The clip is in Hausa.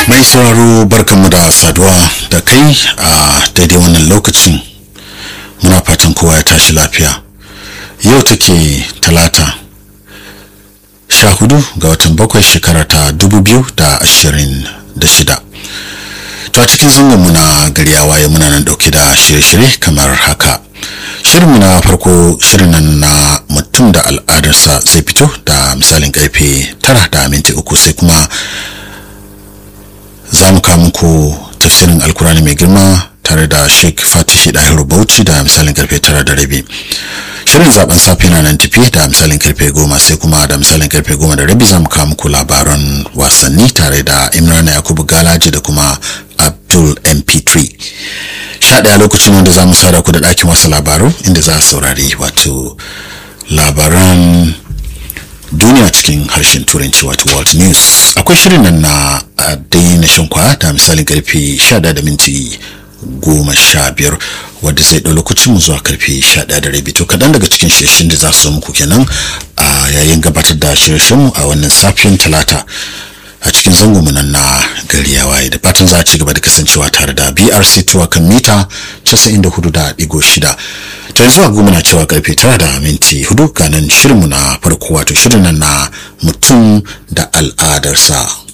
mai sauraro barkanmu da saduwa da kai a daidai wannan lokacin muna fatan kowa ya tashi lafiya yau take talata sha hudu ga watan bakwai shekara ta dubu biyu da ashirin da shida to a cikin zangonmu na gari ya waye muna nan dauke da shirye-shirye kamar haka shirinmu na farko shirin nan na mutum da al'adarsa zai fito da misalin karfe tara da minti uku sai kuma za mu kawo muku tafsirin alkurani mai girma tare da sheik fatihi dahiru bauchi da misalin karfe tara da rabi shirin zaben safe na nan tafi da misalin karfe goma sai kuma da misalin karfe goma da rabi za mu kawo muku labaran wasanni tare da imrana yakubu galaji da kuma abdul mp3 sha ɗaya lokacin wanda za mu sada ku da ɗakin wasu labaru inda za a saurari wato labaran duniya cikin harshen turanci wato world news akwai shirin nan na daina shan kwaya da misalin karfe 11 da minti goma sha biyar wadda zai ɗau lokacin mu zuwa karfe sha ɗaya da rabi to kaɗan daga cikin shirshin da za su muku kenan a yayin gabatar da shirshin mu a wannan safiyan talata a cikin zango nan na gari ya waye da fatan za a ci gaba da kasancewa tare da brc tuwa kan mita 94.6 ta yanzu a goma na cewa karfe tara da minti hudu ganin shirinmu na farko wato shirin nan na mutum da al'adarsa